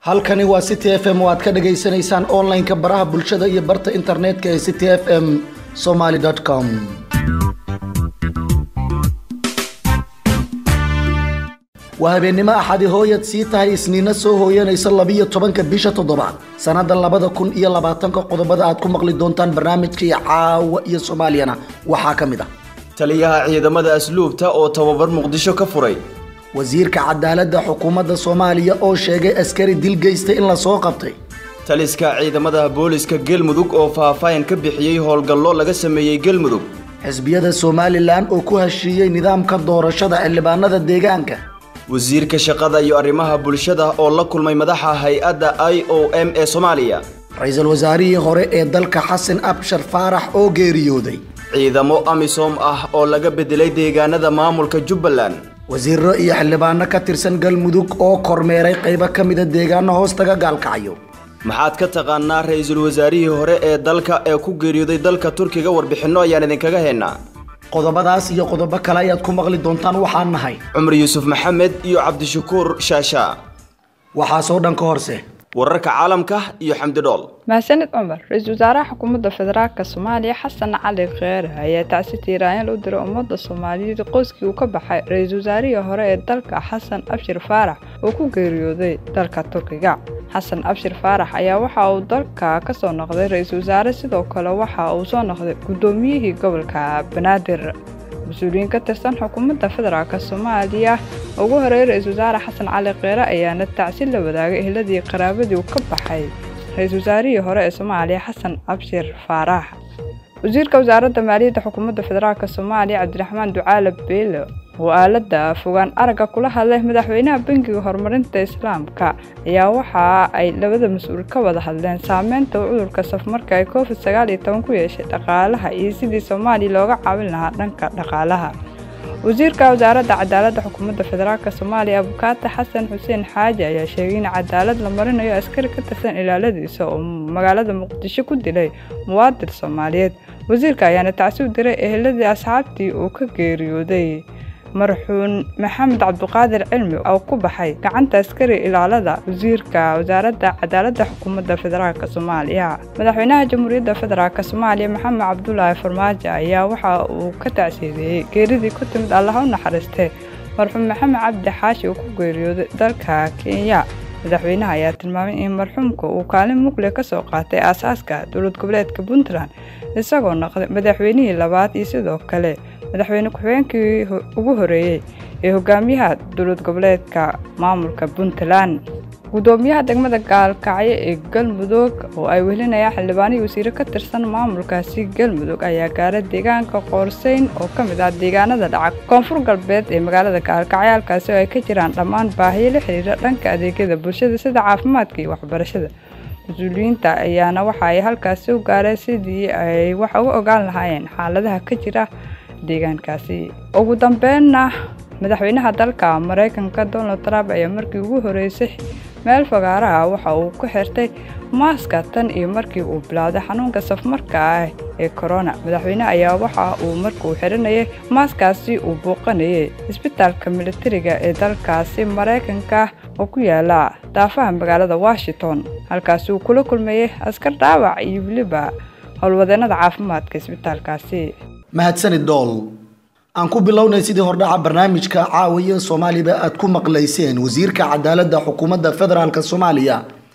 halkani waa city f m oo aad ka dhagaysanaysaan online-ka baraha bulshada iyo barta internetka ee city f m somaly com waa habeennimo axadi hooyad sii tahay isniina soo hooyanaysa labiyo tobanka bisha toddobaad sannada labada kun iyo labaatanka qodobada aad ku maqli doontaan barnaamijkii caawa iyo soomaaliyana waxaa ka mid ah taliyaha ciidamada asluubta oo tababar muqdisho ka furay wasiirka cadaaladda xukuumadda soomaaliya oo sheegay askari dil geysta in lasoo qabtay taliska ciidamada booliska galmudug oo faahfaahin ka bixiyey howlgallo laga sameeyey galmudug xisbiyada somalilan oo ku heshiiyey nidaamka doorashada xildhibaanada deegaanka wasiirka shaqada iyo arrimaha bulshada oo la kulmay madaxa hay-adda i o m ee soomaaliya ra-iisul wasaarihii hore ee dalka xasan abshar faarax oo geeriyooday ciidamo amisom ah oo laga bedelay deegaanada maamulka jubbaland wasiiro iyo xildhibaano ka tirsan galmudug oo kormeeray qaybo ka mida deegaano hoostaga gaalkacyo maxaad ka taqaanaa ra-iisul wasaarihii hore ee dalka ee ku geeriyooday dalka turkiga warbixinno ayaan idinkaga haynaa qodobadaas iyo qodobo kale ayaad ku maqli doontaan waxaan nahay cumar yuusuf maxamed iyo cabdishakuur shaasha waxaasoo dhan ka horse wararka caalamka iyo xamdi dhool mahadsanid cumar ra-iisul wasaaraha xukuumadda federaalk soomaaliya xasan cali kheere ayaa tacsi tiiraanyal u diray ummadda soomaaliyeed qoyskii uu ka baxay ra-iisul wasaarihii hore ee dalka xasan abshir faarax oo ku geeriyooday dalka turkiga xasan abshir faarax ayaa waxa uu dalka ka soo noqday ra-iisul wasaare sidoo kale waxa uu soo noqday guddoomiyihii gobolka banaadir mas-uuliyiin ka tirsan xukuumadda federaalk soomaaliya ugu horeeyay ra-iisul wasaare xasan cali kheere ayaana tacsi la wadaagay ehladii qaraabadii uu ka baxay ra-iisul wasaarihii hore ee soomaaliya xasan abshir faarax wasiirka wasaaradda maaliyadda xukuumadda federaalk soomaaliya cabdiraxmaan ducaale beelo oo aaladda fogaan aragga kula hadlay madaxweynaha bangiga horumarinta islaamka ayaa waxa ay labada mas-uul ka wada hadleen saameynta uu cudurka safmarka ee covid sagaal iyo toban ku yeeshay dhaqaalaha iyo sidii soomaaliya looga caawin lahaa dhanka dhaqaalaha wasiirka wasaaradda cadaaladda xukuumadda federaalk soomaaliya abukaata xasan xuseen xaaji ayaa sheegay in cadaalad la marinayo askari ka tirsan ilaaladiisa oo magaalada muqdisho ku dilay muwaadin soomaaliyeed wasiirka ayaana tacsi u diray eheladii asxaabtii uu ka geeriyooday marxuun maxamed cabduqaadir cilmi oo ku baxay gacanta askari ilaalada wasiirka wasaaradda cadaaladda xukuumadda federaalk soomaaliya madaxweynaha jamhuuriyadda federaalk soomaaliya maxamed cabdulaahi farmaajo ayaa waxa uu ka tacsiideeyey geeridii ku timid allaha u naxariistay marxuum maxamed cabdi xaashi uu ku geeriyooday dalka kenya madaxweynaha ayaa tilmaamay in marxuumka uu kaalin mugle ka soo qaatay aasaaska dowlad goboleedka puntland isagoo noqday madaxweynihii labaad iyo sidoo kale madaxweyne ku-xigeenkii ugu horeeyey ee hogaamiyaha dowlad goboleedka maamulka puntland guddoomiyaha degmada gaalkacyo ee galmudug oo ay welinayaan xildhibaanihii wasiire ka tirsan maamulkaasi galmudug ayaa gaaray deegaanka qoorseyn oo ka mid ah deegaanada dhaca koonfur galbeed ee magaalada gaalkacyo halkaasi oo ay ka jiraan dhammaan baahiyo la xiriira dhanka adeegyada bulshada sida caafimaadka iyo waxbarashada mas-uuliyiinta ayaana waxa ay halkaasi u gaareen sidii ay wax uga ogaan lahaayeen xaaladaha ka jira deegaankaasi ugu dambeynna madaxweynaha dalka maraykanka donald trump ayaa markii ugu horeysay meel fagaaraha waxa uu ku xirtay maaska tan iyo markii uu bilowday xanuunka safmarka ah ee corona madaxweyne ayaa waxa uu markuu xiranayay maaskaasi uu booqanayay isbitaalka militariga ee dalkaasi maraykanka oo ku yaala daafaha magaalada washington halkaasi uu kula kulmayay askar dhaawac iyo weliba howlwadeennada caafimaadka isbitaalkaasi mahadsanid dhool aan ku bilownay sidii hordhaca barnaamijka caawiya soomaaliba aad ku maqlayseen wasiirka cadaaladda xukuumadda federaalk soomaaliya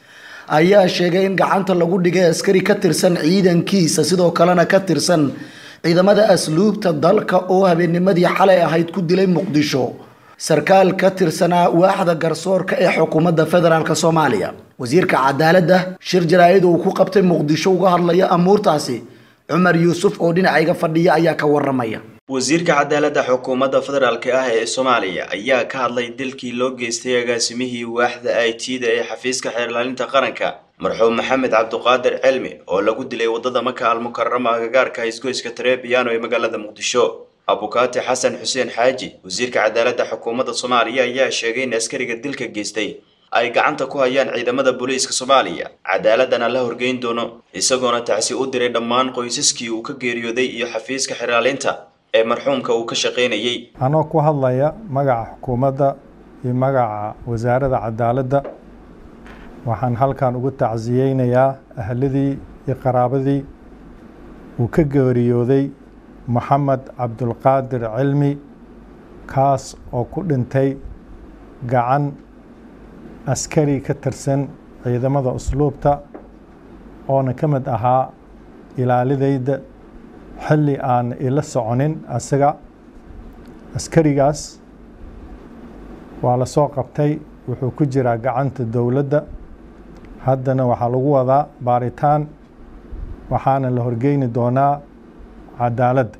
ayaa sheegay in gacanta lagu dhigay askari ka tirsan ciidankiisa sidoo kalena ka tirsan ciidamada asluubta dalka oo habeennimadii xalay ahayd ku dilay muqdisho sarkaal ka tirsanaa waaxda garsoorka ee xukuumadda federaalk soomaaliya wasiirka cadaaladda shir jaraa-id uu ku qabtay muqdisho uga hadlaya amuurtaasi cumar yuusuf oo dhinacayga fadhiya ayaa ka waramaya wasiirka cadaaladda xukuumadda federaalk ah ee soomaaliya ayaa ka hadlay dilkii loo geystay agaasimihii waaxda i t da ee xafiiska xeerlaalinta qaranka marxuum maxamed cabduqaadir cilmi oo lagu dilay waddada maka almukarama agagaarka isgoyska tarebiano ee magaalada muqdisho abukaati xasan xuseen xaaji wasiirka cadaaladda xukuumadda soomaaliya ayaa sheegay in askariga dilka geystay ay gacanta ku hayaan ciidamada booliiska soomaaliya cadaaladana la horgeyn doono isagoona tacsi u diray dhammaan qoysaskii uu ka geeriyooday iyo xafiiska xeraalinta ee marxuumka uu ka shaqaynayey anoo ku hadlaya magaca xukuumadda iyo magaca wasaaradda cadaaladda waxaan halkan ugu tacsiyeynayaa ahladii iyo qaraabadii uu ka geeriyooday moxamed cabdulqaadir cilmi kaas oo ku dhintay gacan askari ka tirsan ciidamada usluubta oona ka mid ahaa ilaalidayda xilli aan ila soconin asaga askarigaas waa la soo qabtay wuxuu ku jiraa gacanta dowladda haddana waxaa lagu wadaa baaritaan waxaana la horgeyni doonaa cadaaladda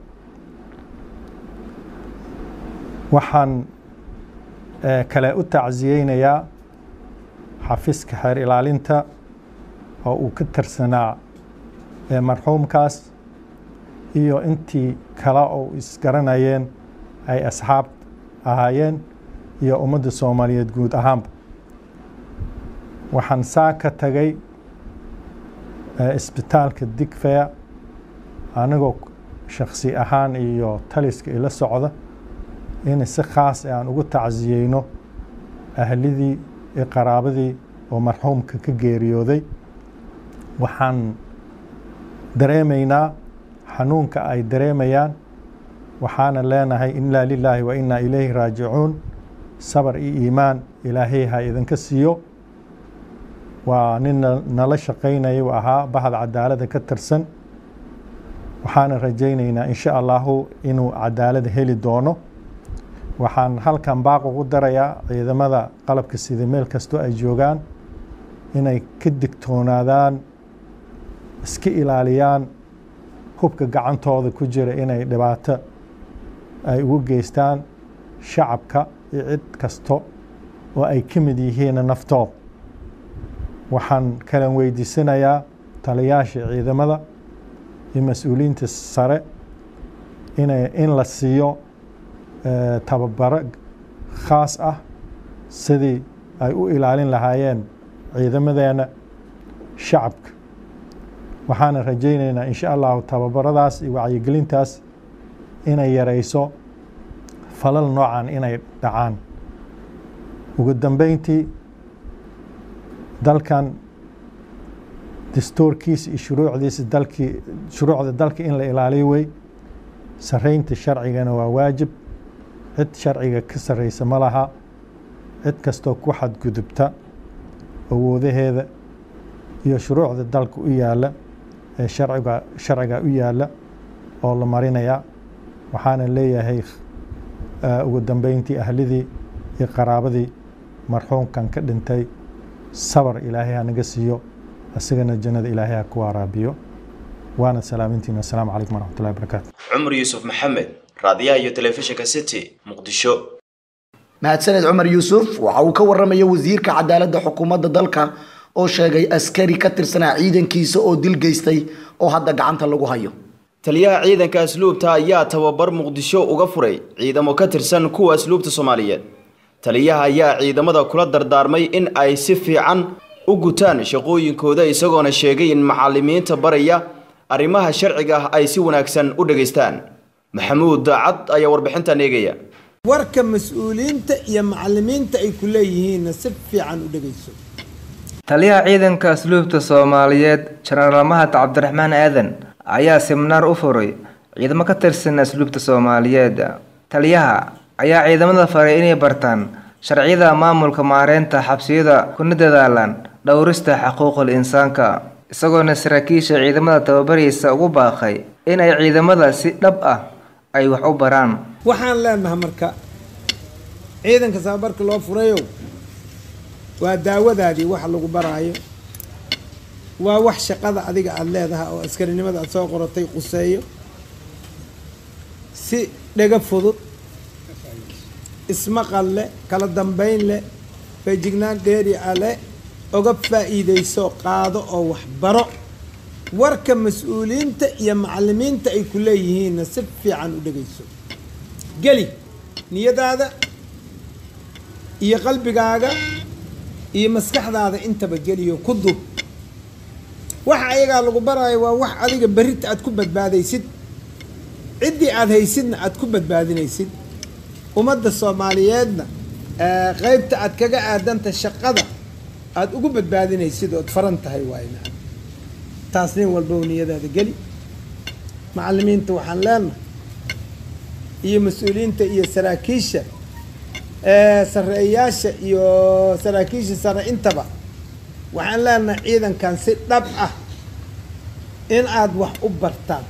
waxaan kale u tacsiyeynayaa xafiiska xeer ilaalinta oo uu ka tirsanaa marxuumkaas iyo intii kale oo isgaranayeen ay asxaab ahaayeen iyo ummadda soomaaliyeed guud ahaanba waxaan saa ka tagay isbitaalka digfeya anigoo shaksi ahaan iyo taliska ila socda in si khaas aan ugu tacsiyeyno ahlidii iyo qaraabadii oo marxuumka ka geeriyooday waxaan dareemaynaa xanuunka ay dareemayaan waxaana leenahay inaa lilaahi wa inaa ilayhi raajicuun sabar iyo iimaan ilaahay ha idinka siiyo waa nin nala shaqaynaya u ahaa bahda cadaalada ka tirsan waxaana rajaynaynaa insha allahu inuu cadaalada heli doono waxaan halkan baaq ugu darayaa ciidamada qalabka sida meel kastoo ay joogaan inay ka digtoonaadaan iska ilaaliyaan hubka gacantooda ku jira inay dhibaato ay ugu geystaan shacabka iyo cid kasto oo ay ka mid yihiin naftooda waxaan kalan weydiisanayaa taliyaasha ciidamada iyo mas-uuliyiinta sare ina in la siiyo tababaro khaas ah sidii ay u ilaalin lahaayeen ciidamadeena shacabka waxaana rajaynaynaa insha allahu tababaradaas iyo wacyigelintaas inay yareyso falal noocan inay dhacaan ugu dambeyntii dalkan dastuurkiisa iyo shuruucdiisa dalkii shuruucda dalka in la ilaaliyo wey sareynta sharcigana waa waajib cid sharciga ka sarreysa ma laha cid kastoo ku xadgudubta awoodaheeda iyo shuruucda dalka u yaalla ee sharciga sharciga u yaalla oo la marinayaa waxaana leeyahay ugu dambeyntii ahlidii iyo qaraabadii marxuumkan ka dhintay sabar ilaahay ha naga siiyo isagana jannada ilaahay ha ku waaraabiyo waana salaamintiina assalaamu calaykum waraxmatullahi wabarakaatu cumar yuusuf maxamed raadiyaha iyo telefishinka city muqdisho mahadsaned cumar yuusuf waxa uu ka waramaya wasiirka cadaaladda xukuumadda dalka oo sheegay askari ka tirsanaa ciidankiisa oo dil geystay oo hadda gacanta lagu hayo taliyaha ciidanka asluubta ayaa tababar muqdisho uga furay ciidamo ka tirsan kuwa asluubta soomaaliyeed taliyaha ayaa ciidamada kula dardaarmay in ay si fiican u gutaan shaqooyinkooda isagoona sheegay in macalimiinta baraya arrimaha sharciga ah ay si wanaagsan u dhegaystaan maxamuud daacad ayaa warbixintan eegaya warka mas-uuliyiinta iyo macalimiinta ay ku leeyihiinna si fiican u dhegayso taliyaha ciidanka asluubta soomaaliyeed jenaraal mahad cabdiraxmaan aadan ayaa siminaar u furay ciidamo ka tirsan asluubta soomaaliyeed taliyaha ayaa ciidamada faray inay bartaan sharciyada maamulka maareynta xabsiyada kuna dadaalaan dhowrista xuquuqul insaanka isagoona saraakiisha ciidamada tababaraysa ugu baaqay in ay ciidamada si dhab ah ay wax u baraan waxaan leenahay marka ciidanka tababarka loo furayow waa daawadaadii wax lagu baraayo waa wax shaqada adiga aada leedahay oo askarinimada aada soo qoratay quseeyo si dhega fudud ismaqal leh kala dambeyn leh feejignaan dheeri a leh oga faa'iidayso qaado oo waxbaro warka mas-uuliyiinta iyo macalimiinta ay ku leeyihiinna si fiican u dhegayso geli niyadaada iyo qalbigaaga iyo maskaxdaada intaba geliyo ku dub waxa ayagaa lagu baraayo waa wax adiga berrita aad ku badbaadaysid ciddii aada haysidna aada ku badbaadinaysid ummadda soomaaliyeedna qeybta aad kaga aadanta shaqada aada ugu badbaadinaysid ood faran tahay waayna taas nin walba u niyadaada geli macallimiinta waxaan leenahay iyo mas-uuliyiinta iyo saraakiisha sareeyaasha iyo saraakiisha sare intaba waxaan leenahay ciidankan si dhab ah in aada wax u bartaan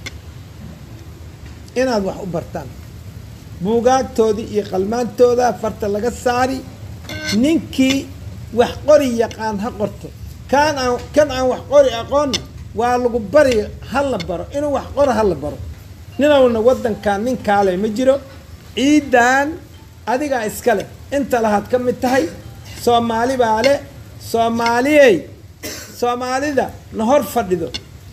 inaad wax u bartaan buugaagtoodii iyo qalmaantooda farta laga saari ninkii wax qori yaqaan ha qorto kaan aan kan aan wax qori aqoonna waa lagu bari ha la baro inuu wax qoro ha la baro ninowna waddankan nin kaale ma jiro ciidan adigaa iska leh inta lahaad ka mid tahay soomaali baa le soomaaliyey soomaalida na hor fadhido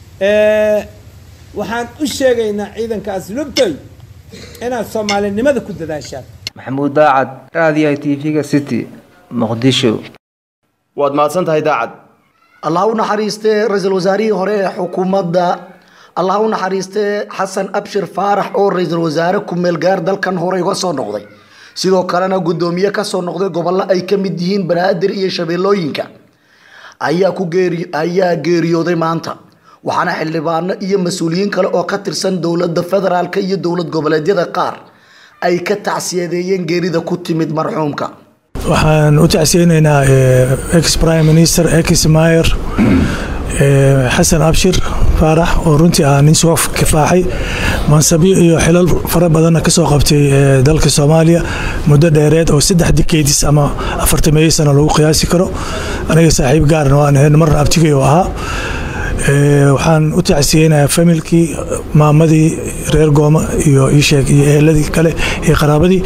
waxaan u sheegaynaa ciidanka aslubtoy inaad soomaalinimada ku dadaashaan maxamuud daacad raadiyaha t v-ga city muqdisho waad mahadsan tahay daacad allah u naxariistee ra-iisul wasaarihii hore ee xukuumadda allah u naxariistee xasan abshir faarax oo ra-iisul wasaare ku-meel gaar dalkan hore uga soo noqday sidoo kalena guddoomiye kasoo noqday gobollo ay ka mid yihiin banaadir iyo shabeellooyinka ayaa ku geeri ayaa geeriyooday maanta waxaana xildhibaano iyo mas-uuliyiin kale oo ka tirsan dowladda federaalk iyo dowlad goboleedyada qaar ay ka tacsiyadeeyeen geerida ku timid marxuumka waxaan u tacsiyeynaynaa ex prime minister ex mayer xasan abshir faarax oo runtii ah nin soo kifaaxay mansabyo iyo xilal fara badanna kasoo qabtay dalka soomaaliya muddo dheereed oo saddex dikeydis ama afartameeyo sano lagu qiyaasi karo aniga saaxiib gaarna waan ahayn marna abtigay oo ahaa waxaan u tacsiyeynayaa familkii maamadii reer gooma iyo iisheeg iyo eheladii kale iyo qaraabadii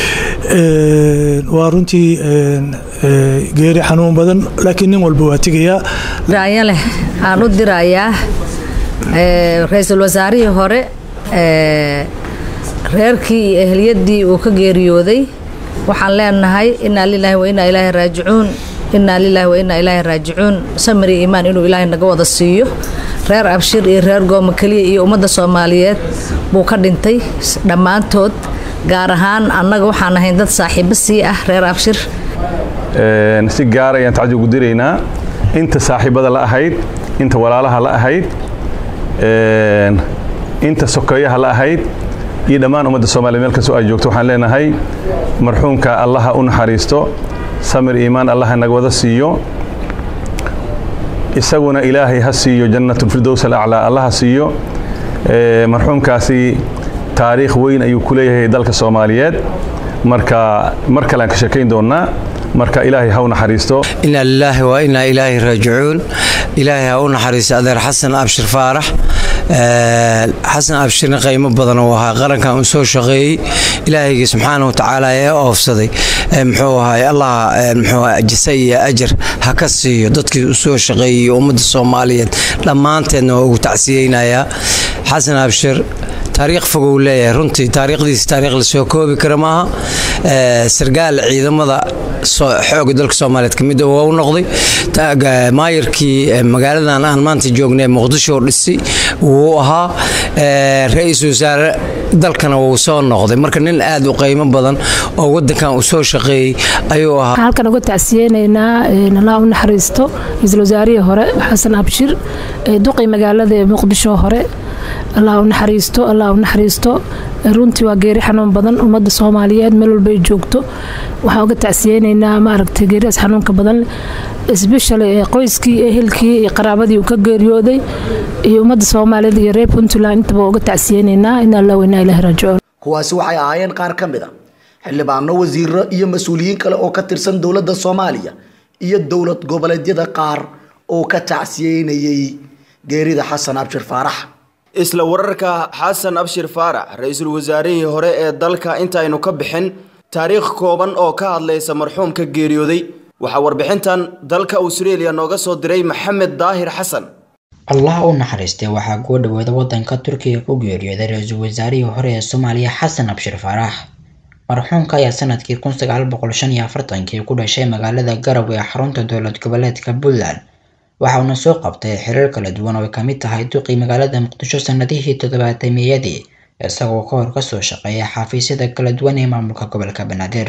waa runtii geeri xanuun badan laakiin nin walba waa tegayaa raaya leh aan u dirayaa ra-iisul wasaarihii hore reerkii iyo ehliyadii uu ka geeriyooday waxaan leenahay inaa lilaahi wa inaa ilaahi raajicuun inaa lilaahi wa inaa ilaahi raajicuun samiri iimaan inuu ilaahay naga wada siiyo reer abshir iyo reer gooma keliya iyo ummadda soomaaliyeed buu ka dhintay dhammaantood gaar ahaan annaga waxaan ahayn dad saaxiibo sii ah reer abshir si gaar ayaan tacdi ugu diraynaa inta saaxiibada la ahayd inta walaalaha la ahayd inta sokeeyaha la ahayd iyo dhammaan ummadda soomaliya meel kastoo ay joogto waxaan leenahay marxuumka allaha u naxariisto samir iimaan allaha naga wada siiyo isaguna ilaahay ha siiyo jannatulfirdows alaclaa allaha siiyo marxuumkaasi taariikh weyn ayuu ku leeyahay dalka soomaaliyeed marka mar kale aan ka sheekayn doonnaa marka ilaahay ha u naxariisto inaa lilaahi wa inaa ilaahi raajicuun ilaahay ha u naxariisto adeer xasan abshir faarax xasan abshirna qiimo badan uu ahaa qarankan uu soo shaqeeyey ilaahaygi subxaana watacaala ee oofsaday muxuu ahay allah muxuu jisa iyo ajar ha ka siiyo dadkii u soo shaqeeyey ummadda soomaaliyeed dhammaanteedna waa ugu tacsiyeynayaa xasan abshir taariikh fog uu leeyahay runtii taariikhdiisa taariikh lasoo koobi kara maaha sargaal ciidamada xooga dalka soomaaliyeed kamid waa u noqday maayarkii magaaladan aan maanta joognay muqdisho dhisay wuu ahaa ra-iisul wasaare dalkana wuu soo noqday marka nin aad u qiimo badan oo wadankan uu soo shaqeeyey ayuu ahaa halkan uga tacsiyeynaynaa allah u naxariisto ra-iisul wasaarihii hore xasan abshir duqii magaalada ee muqdisho hore allah u naxariisto allah u naxariisto runtii waa geeri xanuun badan ummadda soomaaliyeed meel walbay joogto waxaan uga tacsiyeynaynaa maaragtay geeridaas xanuunka badan isbeshali qoyskii ehelkii iyo qaraabadii uu ka geeriyooday iyo ummadda soomaaliyeed iyo reer puntland intaba uga tacsiyeynaynaa in allah weynaa ilahi raajicuun kuwaasi waxay ahaayeen qaar ka mid a xildhibaano wasiiro iyo mas-uuliyiin kale oo ka tirsan dowladda soomaaliya iyo dowlad goboleedyada qaar oo ka tacsiyeynayay geerida xasan abshir faarax isla wararka xasan abshir faarax ra-iisul wasaarihii hore ee dalka intaaynu ka bixin taariikh kooban oo ka hadlaysa marxuumka geeriyooday waxaa warbixintan dalka australia nooga soo diray maxamed daahir xasan allah u naxariistay waxaa kuu dhaweeda wadanka turkiga ku geeriyooday ra-iisul wasaarihii hore ee soomaaliya xasan abshir faarax marxuumka ayaa sanadkii kun sagaal boqol shan iyo afartankii ku dhashay magaalada garow ee xarunta dowlad goboleedka puntland waxa uuna soo qabtay xiriir kala duwan oo ay kamid tahay duqii magaalada muqdisho sanadihii toddobaatamiyadii isagoo ka hor kasoo shaqeeya xafiisyada kala duwan ee maamulka gobolka banaadir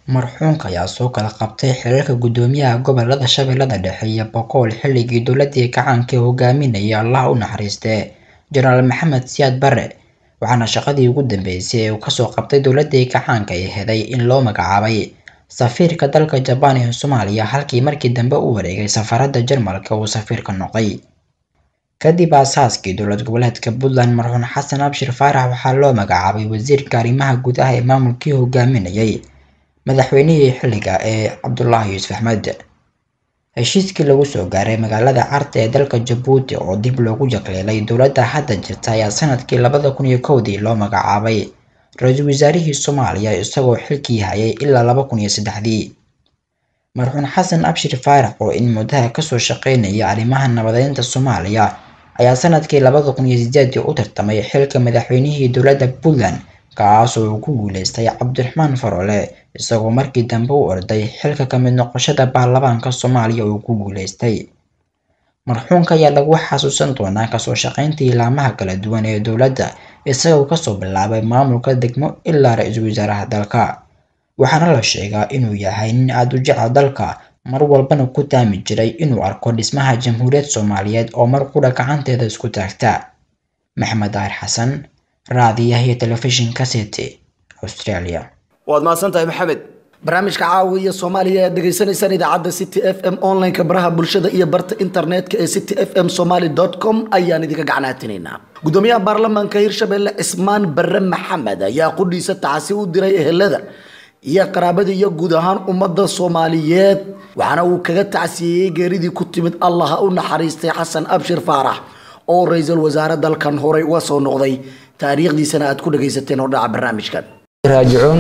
marxuunka ayaa soo kala qabtay xilalka guddoomiyaha gobolada shabeellada dhexe iyo boqol xilligii dowladii gacaanka hogaaminayay allah u naxariiste jenaraal maxamed siyaad bare waxaana shaqadii ugu dambeysay ee uu kasoo qabtay dowladii gacaanka ay heday in loo magacaabay safiirka dalka jabaan ee soomaaliya halkii markii dambe u wareegay safaarada jarmalka uu safiirka noqday kadib aasaaskii dowlad goboleedka puntland marxuun xasan abshir faarax waxaa loo magacaabay wasiirka arrimaha gudaha ee maamulkii hogaaminayay madaxweynihii xilliga ee cabdulaahi yuusuf axmed heshiiskii lagu soo gaaray magaalada carta ee dalka jabuuti oo dib loogu jaqleelay dowladda hadda jirta ayaa sanadkii labada kun iyo kowdii loo magacaabay ra-iisul wasaarihii soomaaliya isagoo xilkii hayay ilaa laba kun iyo saddexdii marxuun xasan abshir faarax oo in muddaha kasoo shaqeynaya arrimaha nabadeynta soomaaliya ayaa sanadkii labada kun iyo sideedii u tartamay xilka madaxweynihii dowladda puntland kaasoo uu ku guuleystay cabdiraxmaan farole isagoo markii dambe u orday xilka kamid noqoshada baarlamaanka soomaaliya uu ku guuleystay marxuunka ayaa lagu xasuusan doonaa kasoo shaqeyntii laamaha kala duwan ee dowladda isagoo kasoo bilaabay maamulka degmo ilaa ra-iisul wasaaraha dalka waxaana la sheegaa inuu yahay nin aada u jecel dalka mar walbana ku taami jiray inuu arko dhismaha jamhuuriyad soomaaliyeed oo mar qudha gacanteeda isku taagta maxamed daahir xasan raadiyaha iyo telefishinka city australia waad mahadsan tahay maxamed barnaamijka caawiya soomaaliya ayaad dhegaysanaysaan idaacadda city f m online-ka baraha bulshada iyo barta internetka ee city f m somaly com ayaan idinka gacnaatinaynaa gudoomiyaha baarlamaanka hirshabelle cismaan barre maxamed ayaa qudhiisa tacsi u diray ehelada iyo qaraabada iyo guud ahaan ummadda soomaaliyeed waxaana uu kaga tacsiyeeyey geeridii ku timid allah ha u naxariistay xasan abshir faarax oo ra-iisul wasaare dalkan horey uga soo noqday taariikhdiisana aad ku dhagaysateen hordhaca barnaamijkan راجعون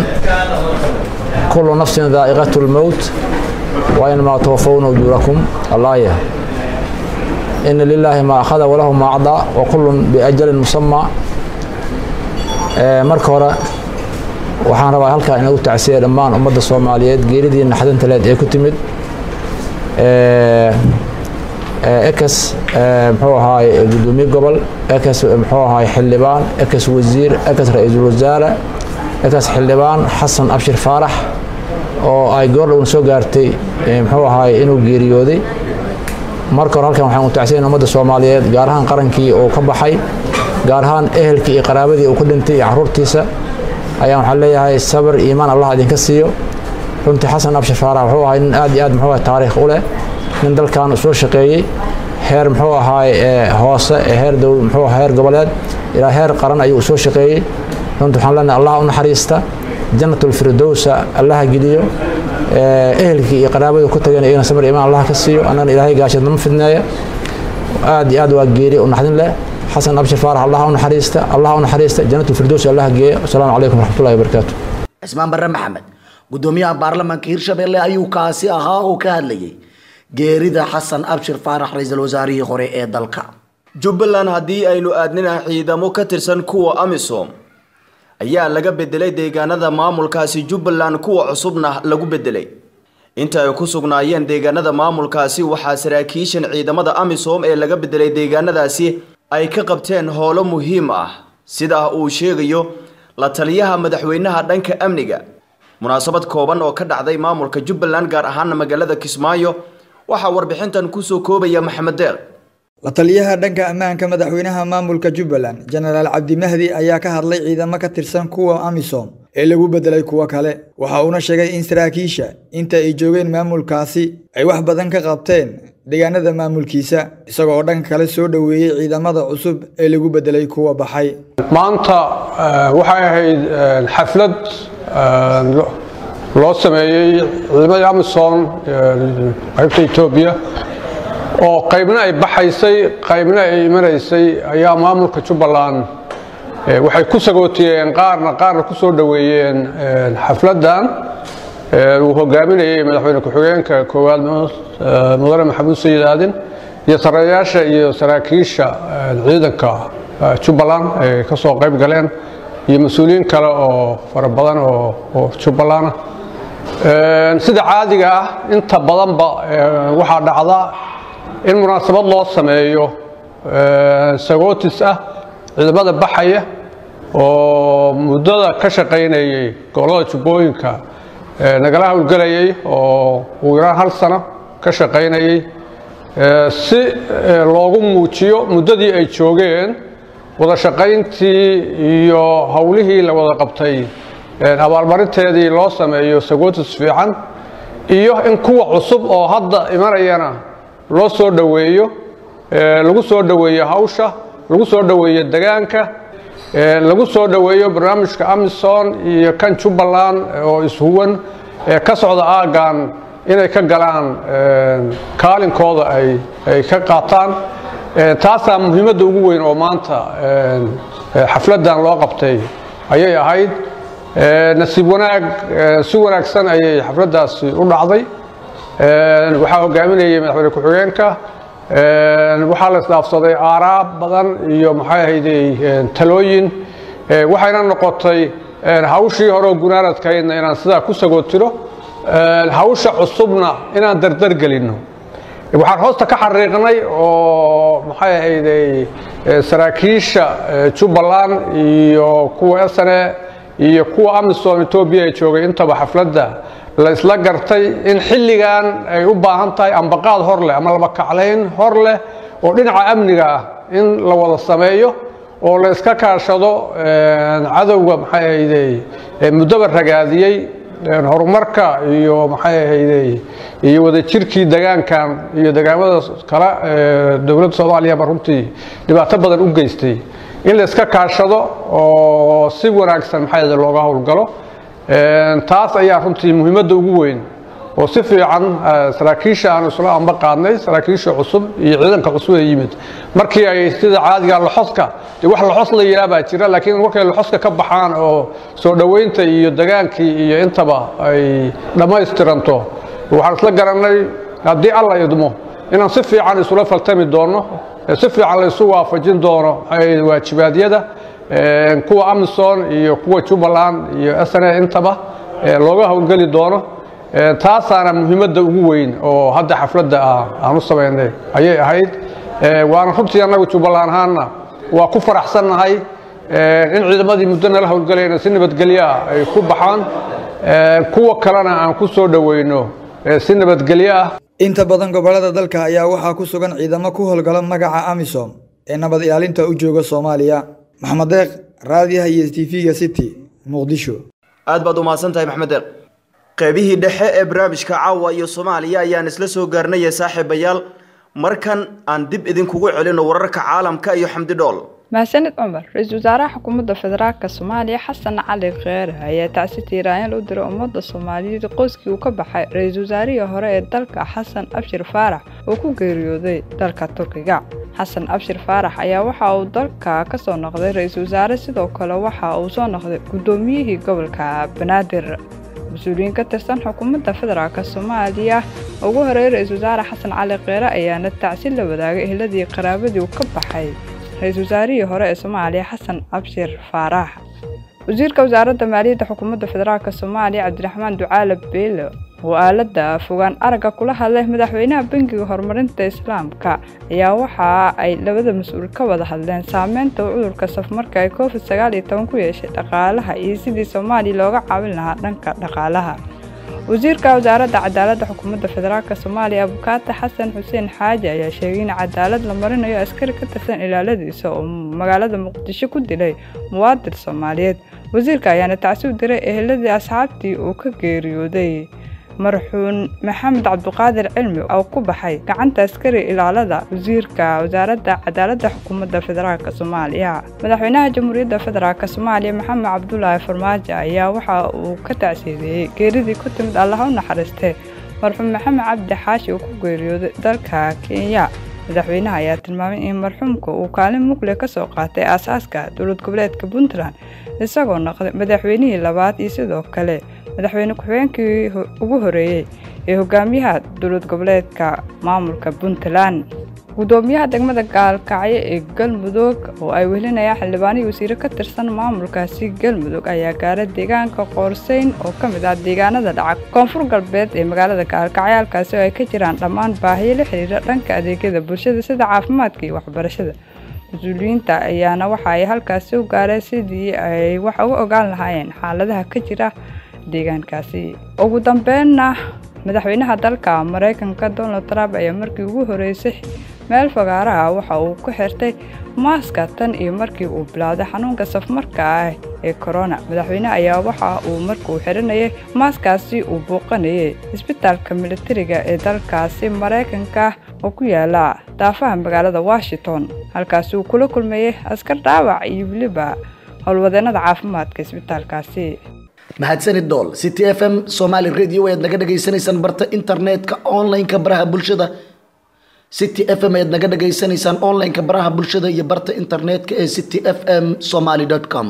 كل نفس ذائقة الموت وإنما توفون أجوركم الله يه. إن لله ما أخذ وله ما أعطى وكل بأجل مسمى marka hore waxaan rabaa halkaa inagu tacsiya dhammaan ummadda soomaaliyeed geeridii naxdinta leed ee ku timid ekes muxuu ahaay gudoomiye gobol ekes muxuu ahaay xildhibaan ekes wasiir ekes ra-iisul wasaare ekes xildhibaan xasan abshir faarax oo ay goordhowna soo gaartay muxuu ahaay inuu geeriyooday marka hore halkan waxaan u tacsiyan ummadda soomaaliyeed gaar ahaan qarankii uu ka baxay gaar ahaan ehelkii iyo qaraabadii uu ka dhintay iyo caruurtiisa ayaan waxaan leeyahay sabir iimaan allah idinka siiyo runtii xasan abshir faarax wuxuu ahay nin aad iyo aad muxuu ahay taariikh u leh nin dalkan soo shaqeeyey heer muxuu ahaay hoose heer dowl muxuu ahaa heer goboleed ilaa heer qaran ayuu soo shaqeeyey runtii waxaan leenahay allah u naxariista jannatul firdowsa allaha geliyo ehelkii iyo qaraabadii ku tageen iyagana sabir iimaan allah ka siiyo annagana ilaahay gaasheed nama fidneeya aad iyo aad waa geeri u naxdin leh xasan abshir faarax allah u naxariista allah u naxariista jannatul firdows allah geeya asalaamu calaykum waraxmatullahi wabarakaatu cismaan barre maxamed gudoomiyaha baarlamaanka hirshabelle ayuu kaasi ahaa oo ka hadlayay geerida xasan abshir faarax ra-iisul wasaarihii hore ee dalka jubbaland haddii aynu aadnina ciidamo ka tirsan kuwa amisom ayaa laga bedelay deegaanada maamulkaasi jubbaland kuwa cusubna lagu bedelay inta ay ku sugnaayeen deegaanada maamulkaasi waxaa saraakiishan ciidamada amisom ee laga bedelay deegaanadaasi ay ka qabteen howlo muhiim ah sida uu sheegayo la taliyaha madaxweynaha dhanka amniga munaasabad kooban oo ka dhacday maamulka jubbaland gaar ahaana magaalada kismaayo waxaa warbixintan kusoo koobaya maxamed deeq la taliyaha dhanka ammaanka madaxweynaha maamulka jubbaland jenaraal cabdimahdi ayaa ka hadlay ciidamo ka tirsan kuwa amisom ee lagu bedelay kuwo kale waxa uuna sheegay in saraakiisha inta ay joogeen maamulkaasi ay wax badan ka qabteen deegaanada maamulkiisa isagoo dhanka kale soo dhoweeyey ciidamada cusub ee lagu bedelay kuwa baxay maanta waxay ahayd xaflad loo sameeyey ciidamadii amisom qaybta etoobiya oo qaybna ay baxaysay qaybna ay imanaysay ayaa maamulka jubbaland waxay ku sagootiyeen qaarna qaarna ku soo dhoweeyeen xafladdan uu hogaaminayay madaxweyne ku-xigeenka koowaad mudane maxamuud sayid aadin iyo sareeyaasha iyo saraakiisha ciidanka jubbaland ay ka soo qayb galeen iyo mas-uuliyiin kale oo fara badan oo jubbaland ah sida caadiga ah inta badanba waxaa dhacda in munaasabad loo sameeyo sagootis ah ciidamada baxaya oo muddada ka shaqaynayay gobollada jubbooyinka nagala howlgelayay oo ugu yaraan hal sano ka shaqaynayay si loogu muujiyo muddadii ay joogeen wada shaqayntii iyo howlihii la wada qabtay abaalmarinteedii loo sameeyo sagootis fiican iyo in kuwa cusub oo hadda imanayana loo soo dhoweeyo lagu soo dhoweeyo hawsha lagu soo dhoweeyo degaanka lagu soo dhoweeyo barnaamijka amison iyo kan jubbaland oo ishuwan ee ka socda aaggan inay ka galaan kaalinkooda ay ka qaataan taasaa muhiimadda ugu weyn oo maanta xafladdan loo qabtay ayay ahayd nasiib wanaag si wanaagsan ayay xafladdaasi u dhacday waxaa hogaaminayay madaxweyne ku-xigeenka waxaa la isdhaafsaday aaraab badan iyo maxay ahayday talooyin waxayna noqotay hawshii hore oo gunaanadkaydna inaan sidaa ku sagootiro hawsha cusubna inaan dardar gelinno waxaan hoosta ka xariiqnay oo maxay ahayday saraakiisha jubbaland iyo kuwa sne iyo kuwa amisom etoobiya ee joogay intaba xafladda la isla gartay in xilligan ay u baahan tahay ambaqaad hor leh ama labakaclayn hor leh oo dhinaca amniga ah in la wada sameeyo oo la iska kaashado cadowga maxay ahayday muddoba ragaadiyey horumarka iyo maxay ahayday iyo wadajirkii degaankan iyo degaamada kale dowladda soomaaliyaba runtii dhibaato badan u geystay in la iska kaashado oo si wanaagsan maxay ahayday looga howlgalo taas ayaa runtii muhiimadda ugu weyn oo si fiican saraakiisha aanu isla amba qaadnay saraakiisha cusub iyo ciidanka cusub ee yimid markii ay sida caadiga loxoska dee wax loxos la yidhaha baa jira laakiin markay loxoska ka baxaan oo soo dhoweynta iyo degaankii iyo intaba ay dhammaystiranto waxaan isla garannay haddii alla idmo inaan si fiican isula faltami doono si fiican la isu waafajin doono waajibaadyada kuwa amison iyo kuwa jubbaland iyo sne intaba looga howlgeli doono taasaana muhiimadda ugu weyn oo hadda xafladda ah aan u samaynay ayay ahayd waana runtii annagu jubbaland ahaanna waa ku faraxsannahay in ciidamadii muddo nala howlgalayna si nabadgelyo ah ay ku baxaan kuwa kalena aan ku soo dhoweyno si nabadgelyo ah inta badan gobollada dalka ayaa waxaa ku sugan ciidamo ku howlgala magaca amisom ee nabad ilaalinta u jooga soomaaliya maxamed deeq raadiyaha iyo tv-ga city muqdisho aad baad umahadsan tahay maxmed deeq qaybihii dhexe ee barnaamijka caawa iyo soomaaliya ayaan isla soo gaarnaya saaxiibayaal markan aan dib idinkugu celino wararka caalamka iyo xamdi dhool mahadsanid cumar ra-iisul wasaaraha xukuumadda federaalka soomaaliya xasan cali kheere ayaa tacsi tiiraanyal u diray ummadda soomaaliyeed qoyskii uu ka baxay ra-iisul wasaarihii hore ee dalka xasan abshir faarax oo ku geeriyooday dalka turkiga xasan abshir faarax ayaa waxa uu dalka ka soo noqday ra-iisul wasaare sidoo kale waxa uu soo noqday guddoomiyihii gobolka banaadir mas-uuliyiin ka tirsan xukuumadda federaalk soomaaliya ugu horeeyay ra-iisul wasaare xasan cali kheere ayaana tacsi la wadaagay ehladii qaraabadii uu ka baxay ra-iisul wasaarihii hore ee soomaaliya xasan abshir faarax wasiirka wasaaradda maaliyadda xukuumadda federaalk soomaaliya cabdiraxmaan ducaale beele oo aaladda fogaan aragga kula hadlay madaxweynaha bangiga horumarinta islaamka ayaa waxa ay labada mas-uul ka wada hadleen saameynta uu cudurka safmarka ee covid sagaal iyo toban ku yeeshay dhaqaalaha iyo sidii soomaaliya looga caawin lahaa dhanka dhaqaalaha wasiirka wasaaradda cadaaladda xukuumadda federaalk soomaaliya abukaata xasan xuseen xaaji ayaa sheegay in cadaalad la marinayo askari ka tirsan ilaaladiisa oo magaalada muqdisho ku dilay muwaadin soomaaliyeed wasiirka ayaana tacsi u diray eheladii asxaabtii uu ka geeriyooday marxuun maxamed cabduqaadir cilmi oo ku baxay gacanta askari ilaalada wasiirka wasaaradda cadaaladda xukuumadda federaalk soomaaliya madaxweynaha jamhuuriyadda federaalk soomaaliya maxamed cabdulaahi farmaajo ayaa waxa uu ka tacsiideeyey geeridii ku timid allaha u naxariistee marxuum maxamed cabdi xaashi uu ku geeriyooday dalka kenya madaxweynaha ayaa tilmaamay in marxuumka uu kaalin mugle ka soo qaatay aasaaska dowlad goboleedka puntland isagoo noqday madaxweynihii labaad iyo sidoo kale madaxweyne ku-xigeenkii ugu horeeyey ee hogaamiyaha dowlad goboleedka maamulka puntland gudoomiyaha degmada gaalkacyo ee galmudug oo ay welinayaan xildhibaanihii wasiire ka tirsan maamulkaasi galmudug ayaa gaara deegaanka qoorseyn oo ka mid ah deegaanada dhaca koonfur galbeed ee magaalada gaalkacyo halkaasi oo ay ka jiraan dhammaan baahiyo la xiriira dhanka adeegyada bulshada sida caafimaadka iyo waxbarashada mas-uuliyiinta ayaana waxa ay halkaasi u gaareen sidii ay wax uga ogaan lahaayeen xaaladaha ka jira deegaankaasi ugu dambeynna madaxweynaha dalka maraykanka donald trump ayaa markii ugu horeysay meel fagaaraha waxa uu ku xirtay maaska tan iyo markii uu bilowday xanuunka safmarka ah ee korona madaxweyne ayaa waxa uu markuu xiranayay maaskaasi uu buuqanayay isbitaalka militariga ee dalkaasi maraykanka oo ku yaala daafaha magaalada washington halkaasi uu kula kulmayay askar dhaawac iyo weliba howlwadeenada caafimaadka isbitaalkaasi mahadsanid dool city f m somaali radio ayaad naga dhagaysanaysaan barta internetka online-ka baraha bulshada city f m ayaad naga dhagaysanaysaan online-ka baraha bulshada iyo barta internetka ee city f m somaly com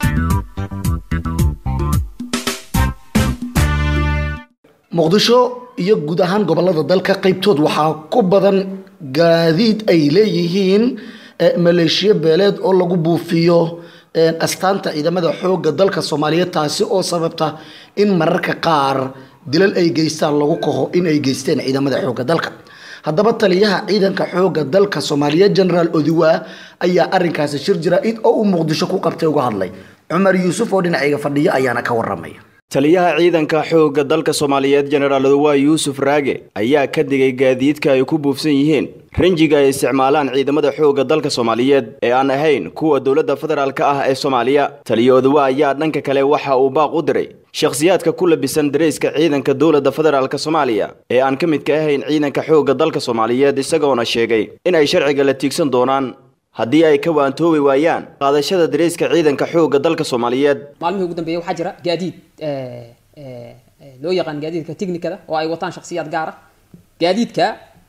muqdisho iyo guud ahaan gobolada dalka qaybtood waxaa ku badan gaadiid ay leeyihiin maleeshiyo beeleed oo lagu buufiyo astaanta ciidamada xoogga dalka soomaaliyeed taasi oo sababta in mararka qaar dilal ay geystaan lagu kaho in ay geysteen ciidamada xoogga dalka haddaba taliyaha ciidanka xoogga dalka soomaaliyeed genaraal odiwaa ayaa arinkaasi shir jira-id oo uu muqdisho ku qabtay uga hadlay cumar yuusuf oo dhinacayga fadhiya ayaana ka waramaya taliyaha ciidanka xoogga dalka soomaaliyeed jenaraal odowa yuusuf raage ayaa ka digay gaadiidka ay ku buufsan yihiin rinjiga ay isticmaalaan ciidamada xoogga dalka soomaaliyeed ee aan ahayn kuwa dowladda federaalka ah ee soomaaliya taliya odowa ayaa dhanka kale waxa uu baaq u diray shakhsiyaadka ku labisan darayska ciidanka dowladda federaalk soomaaliya ee aan ka midka ahayn ciidanka xoogga dalka soomaaliyeed isagoona sheegay in ay sharciga la tiigsan doonaan haddii ay ka waantoobi waayaan qaadashada dareyska ciidanka xoogga dalka soomaaliyeed maalmihii ugu dambeeyay waxaa jira gaadiid loo yaqaan gaadiidka technikada oo ay wataan shakhsiyaad gaar ah gaadiidka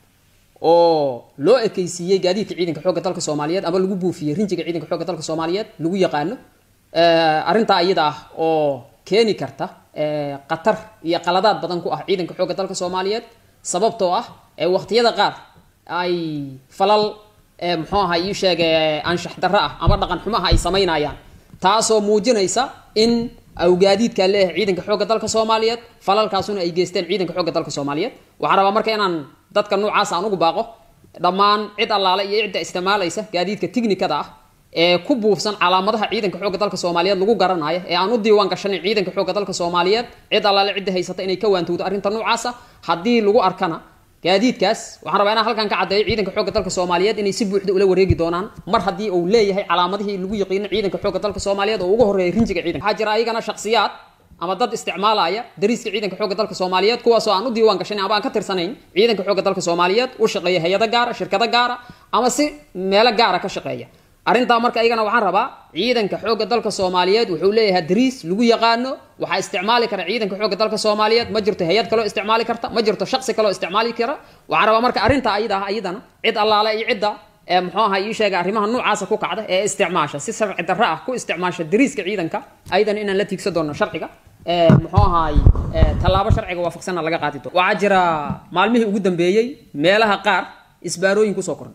oo loo ekeysiiyey gaadiidka ciidanka xoogga dalka soomaaliyeed ama lagu buufiyey rinjiga ciidanka xoogga dalka soomaaliyeed lagu yaqaano arrintaa iyada ah oo keeni karta khatar iyo qaladaad badan ku ah ciidanka xoogga dalka soomaaliyeed sababtoo ah waqtiyada qaar ay falal muxuu ahaa ii sheege anshax darro ah ama dhaqan xumaha ay samaynayaan taasoo muujinaysa in awgaadiidkaa leeyahay ciidanka xoogga dalka soomaaliyeed falalkaasuna ay geysteen ciidanka xoogga dalka soomaaliyeed waxaan rabaa marka inaan dadka noocaas aan ugu baaqo dhammaan cid allaale iyo cidda isticmaalaysa gaadiidka tiknikada ah ee ku buufsan calaamadaha ciidanka xoogga dalka soomaaliyeed lagu garanayo ee aan u diiwaan gashanin ciidanka xoogga dalka soomaaliyeed cid allaale cidda haysata inay ka waantowdo arrinta noocaasa haddii lagu arkana gaadiidkaas waxaan rabaa inaan halkan ka caddeeyo ciidanka xoogga dalka soomaaliyeed inay si buuxda ula wareegi doonaan mar haddii uu leeyahay calaamadihii lagu yaqiino ciidanka xoogga dalka soomaaliyeed oo ugu horreeyay rinjiga ciidanka waxaa jira ayagana shakhsiyaad ama dad isticmaalaya dariiska ciidanka xoogga dalka soomaaliyeed kuwaasoo aan u diiwaan gashanin ama aan ka tirsanayn ciidanka xoogga dalka soomaaliyeed u shaqeeya hay-ado gaara shirkado gaara ama si meelo gaara ka shaqeeya arrintaa marka ayagana waxaan rabaa ciidanka xoogga dalka soomaaliyeed wuxuu leeyahay dariis lagu yaqaano waxaa isticmaali kara ciidanka xoogga dalka soomaaliyeed ma jirto hay-ad kaloo isticmaali karta ma jirto shaqsi kaloo isticmaali kara waxaan rabaa marka arrintaa ayada ah ayadana cid allaale iyo cidda ee muxuu ahaa ii sheega arrimaha noocaasa ku kacda ee isticmaasha si sharci darro ah ku isticmaasha dariiska ciidanka ayadana inaan la tiigsan doono sharciga muxuu ahaay tallaabo sharciga waafaqsanna laga qaadi doono waxaa jira maalmihii ugu dambeeyey meelaha qaar isbaarooyin kusoo koran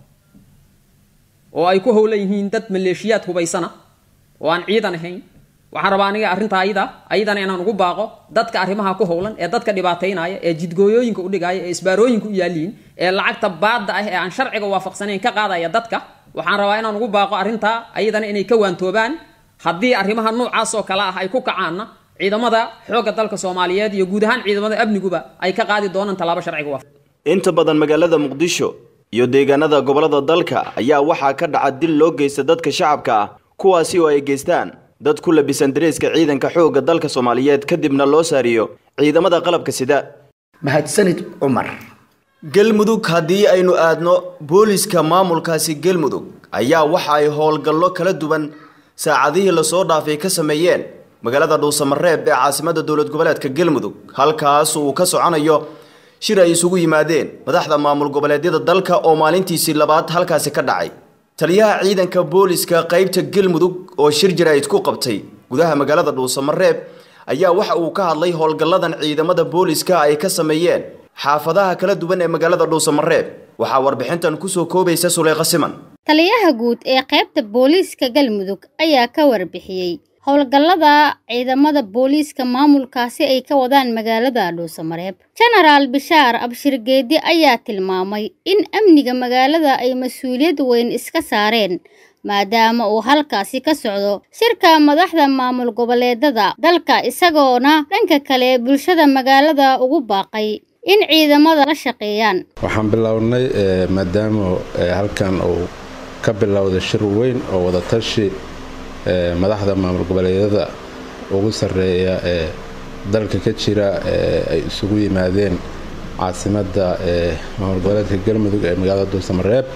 oo ay ku howlan yihiin dad maleeshiyaad hubaysana oo aan ciidan ahayn waxaan rabaa aniga arrintaa ayada ayadana inaan ugu baaqo dadka arrimaha ku howlan ee dadka dhibaataynaya ee jidgooyooyinka u dhigaya ee isbaarooyinka u yaaliin ee lacagta baadda ah ee aan sharciga waafaqsanayn ka qaadaya dadka waxaan rabaa inaan ugu baaqo arrintaa ayadana inay ka waantoobaan haddii arrimaha noocaas oo kale ah ay ku kacaanna ciidamada xoogga dalka soomaaliyeed iyo guud ahaan ciidamada amniguba ay ka qaadi doonaan tallaabo sharciga waafaq inta badan magaalada muqdisho iyo deegaanada gobolada dalka ayaa waxaa ka dhaca dil loo geysta dadka shacabka ah kuwaasi oo ay geystaan dad ku labisan dareeska ciidanka xoogga dalka soomaaliyeed kadibna loo saariyo ciidamada qalabka sida mahadsanid cumar galmudug haddii aynu aadno booliska maamulkaasi galmudug ayaa waxa ay howlgallo kala duwan saacadihii lasoo dhaafay ka sameeyeen magaalada dhuusamareeb ee caasimada dowlad goboleedka galmudug halkaas uu ka soconayo shir ay isugu yimaadeen madaxda maamul goboleedyada dalka oo maalintiisii labaad halkaasi ka dhacay taliyaha ciidanka booliska qaybta galmudug oo shir jaraa'id ku qabtay gudaha magaalada dhuusamareeb ayaa waxa uu ka hadlay howlgalladan ciidamada booliska ay ka sameeyeen xaafadaha kala duwan ee magaalada dhuusamareeb waxaa warbixintan kusoo koobaysa suleyqa siman taliyaha guud ee qaybta booliiska galmudug ayaa ka warbixiyey howlgallada ciidamada booliiska maamulkaasi ay ka wadaan magaalada dhuusamareeb jenaraal bishaar abshir geedi ayaa tilmaamay in amniga magaalada ay mas-uuliyad weyn iska saareen maadaama uu halkaasi ka socdo shirka madaxda maamul goboleedada dalka isagoona dhanka kale bulshada magaalada ugu baaqay in ciidamada la shaqeeyaan waxaan bilownay maadaama halkan uu ka bilowday shir weyn oo wadatashi madaxda maamul goboleedyada ugu sarreeya ee dalka ka jira ay isugu yimaadeen caasimadda maamul goboleedka galmudug ee magaalada duusamareeb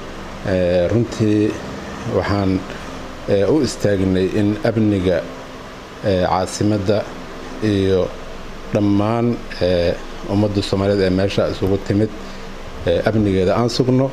runtii waxaan u istaagnay in amniga caasimadda iyo dhammaan ummadda soomaaliyeed ee meesha isugu timid amnigeeda aan sugno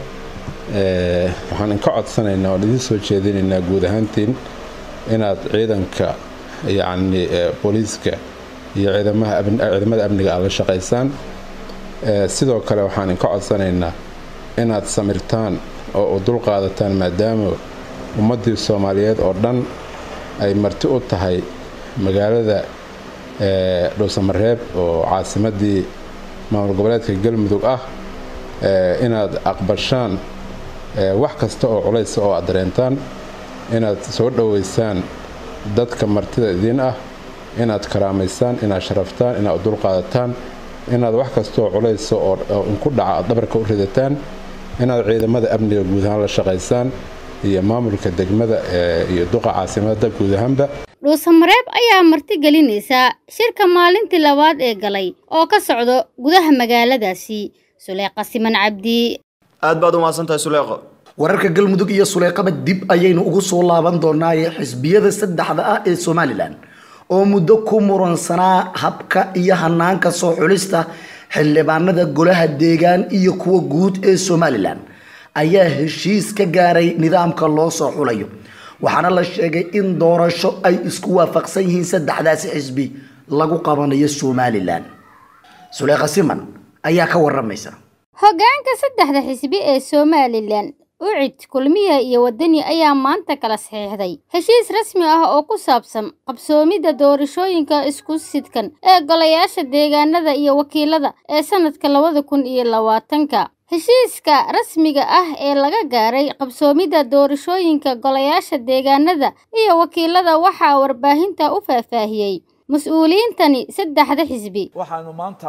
waxaan inka codsanaynaa oan idiin soo jeedinaynaa guud ahaantiin inaad ciidanka yacni booliiska iyo ciidamada amniga aad la shaqaysaan sidoo kale waxaan inka codsanaynaa inaad samirtaan oo u dul qaadataan maadaama ummaddii soomaaliyeed oo dhan ay marti u tahay magaalada dhuusamareeb oo caasimaddii maamul goboleedka galmudug ah inaad aqbashaan wax kasta oo culaysa oo aad dareentaan inaad soo dhoweysaan dadka martida idiin ah inaad karaamaysaan inaad sharaftaan inaad u dulqaadataan inaad wax kastaoo culaysa oo inku dhaca aad dhabarka u ridataan inaad ciidamada amniga guud ahaan la shaqaysaan iyo maamulka degmada iyo duqa caasimadda guud ahaanba dhuusamareeb ayaa marti gelinaysa shirka maalintii labaad ee galay oo ka socdo gudaha magaaladaasi suleeqa siman cabdi aad baad u mahadsantahay suleeqo wararka galmudug iyo suleeqaba dib ayaynu ugu soo laaban doonaaye xisbiyada saddexda ah ee somalilan oo muddo ku muransanaa habka iyo hanaanka soo xulista xildhibaanada golaha deegaan iyo kuwa guud ee somalilan ayaa heshiis ka gaaray nidaamka loo soo xulayo waxaana la sheegay in doorasho ay isku waafaqsan yihiin saddexdaasi xisbi lagu qabanayo somalilan suleeqa siman ayaa ka waramaysa hoggaanka saddexda xisbi ee somalilan ucid kulmiya iyo wadani ayaa maanta kala saxiixday heshiis rasmi ah oo ku saabsan qabsoomidda doorashooyinka isku sidkan ee golayaasha deegaanada iyo wakiilada ee sanadka labada kun iyo labaatanka heshiiska rasmiga ah ee laga gaaray qabsoomidda doorashooyinka golayaasha deegaanada iyo wakiilada waxaa warbaahinta u faahfaahiyey mas-uuliyiintani saddexda xisbi waxaanu maanta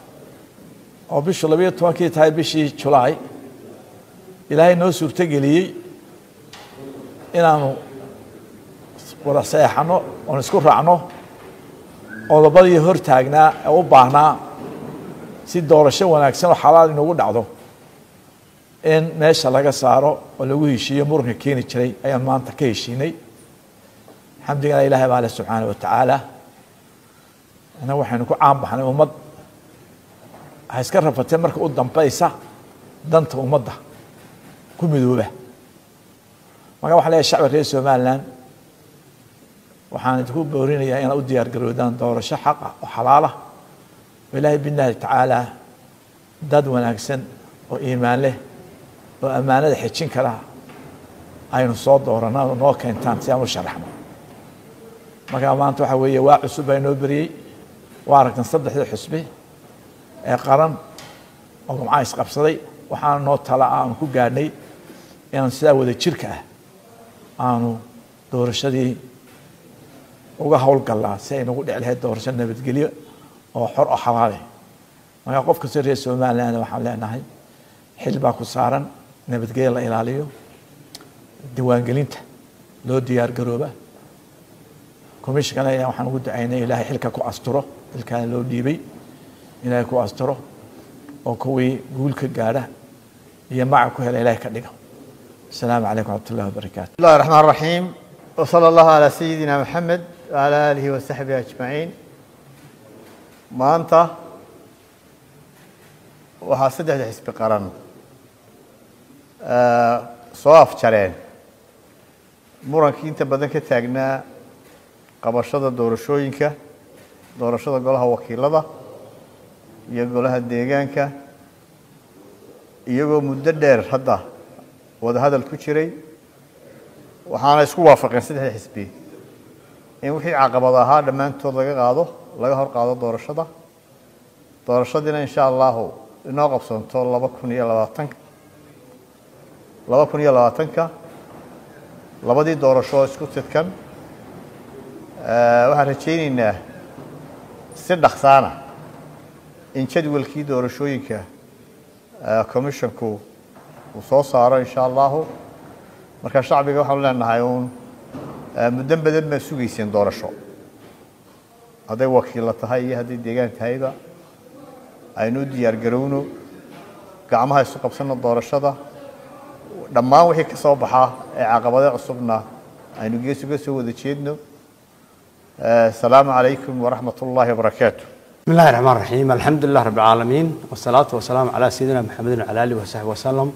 oo bishu labayo tobankii tahay bishii julaay ilaahay noo suurtogeliyey inaanu wada saeexanno oon isku raacno qodobadii hor taagnaa ee u baahnaa si doorasho wanaagsan oo xalaal inugu dhacdo in meesha laga saaro oo lagu heshiiyo muranka keeni jiray ayaan maanta ka heshiinay xamdigana ilaahay baa leh subxaana wa tacaala innagu waxaynu ku caan baxnay ummad waxay iska rafatee marka u dambaysa danta ummadda ku midooba marka waxaan leeyahay shacbi reer somaliland waxaan idinku boorinayaa inaad u diyaar garoodaan doorasho xaqa oo xalaala oo ilaahay billahi tacaala dad wanaagsan oo iimaan leh oo ammaanada xejin kara aynu soo dooranaa oo noo keentaan si aan u sharaxno marka maanta waxaa weeye waa cusub baa inoo beriyey waa aragtan saddexdii xusbi ee qaran oo gumcaha isqabsaday waxaana noo tala ah aanu ku gaadhnay inaan sidaa wada jirka ah aanu doorashadii uga howlgallaa si ay nagu dhici lahayd doorasho nabadgelyo oo xor oo xalaale markaa qof kastoo reer somaliland waxaan leenahay xil baa ku saaran nabadgelyo la ilaaliyo diiwaangelinta loo diyaar garooba commissionkana ayaa waxaan ugu ducaynay ilaahay xilka ku asturo xilkaana loo dhiibay ilaahay ku asturo oo kuwii guul ka gaadha iyo maca ku hela ilaahay ka dhigo السلام عليكم ورحمة الله وبركاته بسم الله الرحمن الرحيم وصلى الله على سيدنا محمد وعلى آله وصحبه أجمعين maanta waxaa saddexda xisbi qaran soo afjareen murankii inta badan ka taagnaa qabashada doorashooyinka doorashada golaha wakiilada iyo golaha deegaanka iyagoo muddo dheer hadda wadahadal ku jiray waxaana isku waafaqeen saddexda xisbi in wixii caqabad ahaa dhammaantood laga qaado laga hor qaado doorashada doorashadiina insha allahu inoo qabsoonto laba kun iyo labaatanka laba kun iyo labaatanka labadii doorasho oo isku tidkan waxaan rajaynaynaa si dhaksaana in jadwalkii doorashooyinka commissionku uu soo saaro insha allahu marka shacbiga waxaanu leenahay uun muddo badan baa sugayseen doorasho hadday wakiilla tahay iyo hadday deegaan tahayba aynu u diyaar garowno gacmaha isu qabsanno doorashada dhammaan wixii ka soo baxaa ee caqabado cusubna aynu gees uga soo wada jeedno asalaamu calaykum waraxmat ullaahi wabarakaatu بسم الله الرحمن الرحيم الحمد لله رب العالمين والصلاة والسلام على سيدنا محمد وعلى آله وصحبه وسلم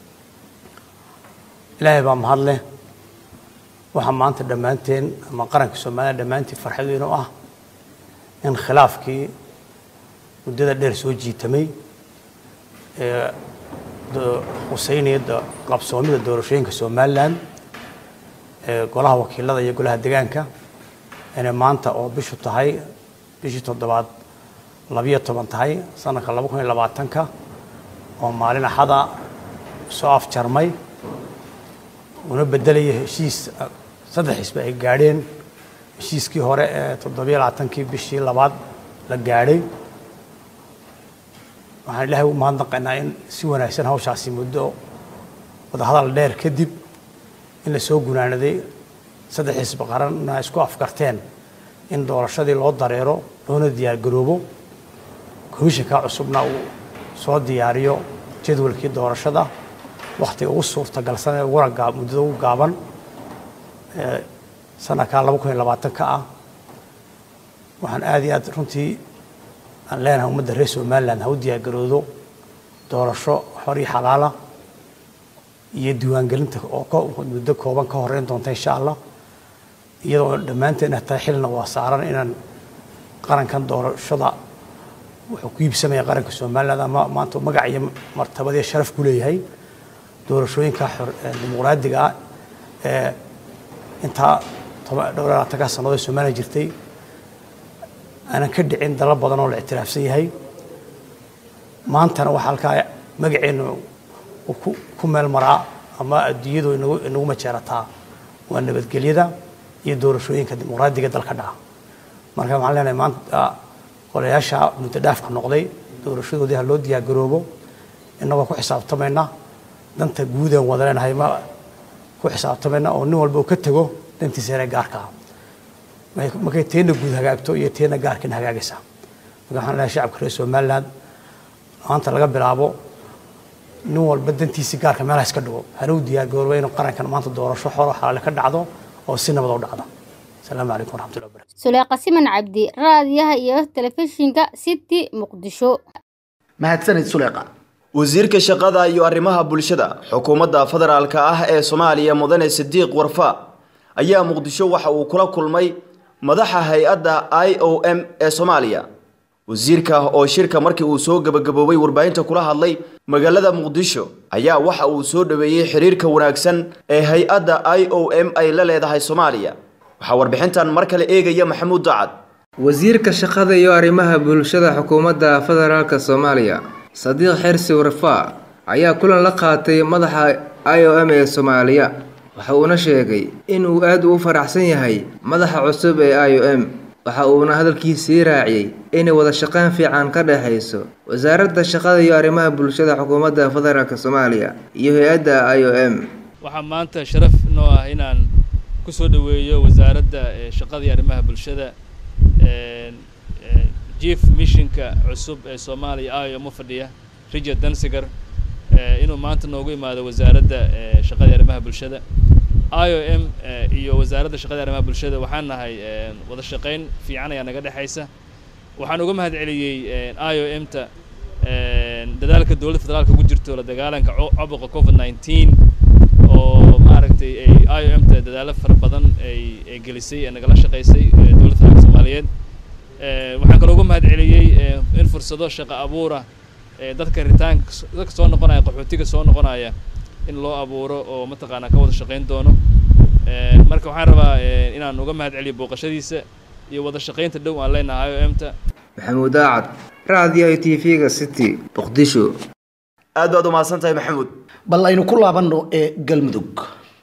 إلهي بام هادله waxaa maanta dhammaanteen ama qaranka soomaaliya dhammaantiin farxadiinu ah in khilaafkii muddada dheer soo jiitamay ee huseynaya qabsoomida doorashooyinka somalilan ee golaha wakiilada iyo golaha degaanka inay maanta oo bishu tahay bishii toddobaad labiyo toban tahay sanadka laba kun iyo labaatanka oo maalin axada soo afjarmay una bedelaya heshiis saddex xisbi ay gaadheen heshiiskii hore ee toddobiyo labaatankii bishii labaad la gaadhay waxaan ilaahay u mahadnaqaynaa in si wanaagsan hawshaasi muddo wadahadal dheer kadib in la soo gunaanaday saddex xisbi qaranna isku afkarteen in doorashadii loo dareero loona diyaargaroobo komishanka cusubna uu soo diyaariyo jadwalkii doorashada wakhtiga ugu suurtagalsan ee uguna gaa muddada ugu gaaban ee sanadka laba kun iyo labaatanka ah waxaan aada iyo aad runtii aan leenahay ummadda reer somaliland ha u diyaargaroodo doorasho xor iyo xalaala iyo diiwaangelinta oo muddo kooban ka horeyn doonta insha allah iyadoo dhammaanteen ah tahay xilna waa saaran inaan qarankan doorashada wuxuu ku iibsamaya qaranka somaliland ama maanta magac iyo martabad iyo sharaf ku leeyahay doorashooyinka dimuqraadiga ah ee intaa dhowr labaatanka sannadood ee somaliland jirtay aanan ka dhicin dalal badan oo la ictiraafsan yahay maantana waxaa halkaa magaceenu ku meel maraa ama adduunyadu inagu majeerataa waa nabadgelyada iyo doorashooyinka dimuqraadiga dalka dhaca marka waxaan leenahay maanta golayaasha muddo dhaafka noqday doorashadoodii ha loo diyaargaroobo innagoo ku xisaabtamayna danta guudeen wada leenahay ma ku xisaabtamayna oo nin walba uu ka tego dantiisa inay gaarka ah markay teena guud hagaagto iyo teena gaarkiina hagaagaysa marka waxaan leenahay shacabka reer somaliland maanta laga bilaabo nin walba dantiisii gaarka meelaha iska dhigo hana u diyaargarooba inuu qarankan maanta doorasho xoro xalaale ka dhacdo oo si nabad u dhacdo asalaamu calaykum waraxmatullahi wabarakatu suleeqa siman cabdi raadiyaha iyo telefishinka city muqdisho mahadsanid suleeqa wasiirka shaqada iyo arrimaha bulshada xukuumadda federaalka ah ee soomaaliya mudane sidiiq warfa ayaa muqdisho waxa uu kula kulmay madaxa hay-adda i o m ee soomaaliya wasiirka oo shirka markii uu soo gebagaboobay warbaahinta kula hadlay magaalada muqdisho ayaa waxa uu soo dhoweeyey xiriirka wanaagsan ee hay-adda i o m ay la leedahay soomaaliya waxaa warbixintan mar kale eegaya maxamuud dacad wasiirka shaqada iyo arrimaha bulshada xukuumadda federaalk soomaaliya sadiiq xersi warfaa ayaa kulan la qaatay madaxa i o m ee soomaaliya waxa uuna sheegay inuu aad ugu faraxsan yahay madaxa cusub ee i o m waxa uuna hadalkiisii raaciyey inay wada shaqayn fiican ka dhexayso wasaaradda shaqada iyo arrimaha bulshada xukuumadda federaalk soomaaliya iyo hay-adda i o m waxaa maanta sharaf noo ah inaan ku soo dhoweeyo wasaaradda shaqada iyo arrimaha bulshada chief missionka cusub ee soomaaliya i o m u fadhiya richard dansiger inuu maanta noogu imaado wasaaradda shaqada iyo arrimaha bulshada i o m iyo wasaaradda shaqada iyo arrimaha bulshada waxaan nahay wada shaqayn fiican ayaa naga dhexaysa waxaan uga mahad celiyey i o m ta dadaalka dowladda federaalka ugu jirto la dagaalanka caabuqa covid nineteen oo maaragtay ay i o m ta dadaalo fara badan ay ay gelisay ee nagala shaqaysay dowladda federaalka soomaaliyeed waxaan kaloo uga mahad celiyey in fursado shaqo abuura dadka ritaanka dadka soo noqonaya qaxootiga soo noqonaya in loo abuuro oo mataqaanaa ka wada shaqayn doono marka waxaan rabaa inaan uga mahad celiyo booqashadiisa iyo wada shaqaynta dhow aan leenahay i o m ta maxamuud aacad raadiyaha t v-ga city muqdisho aad baad umahadsan tahay maxamuud bal aynu ku laabanno ee galmudug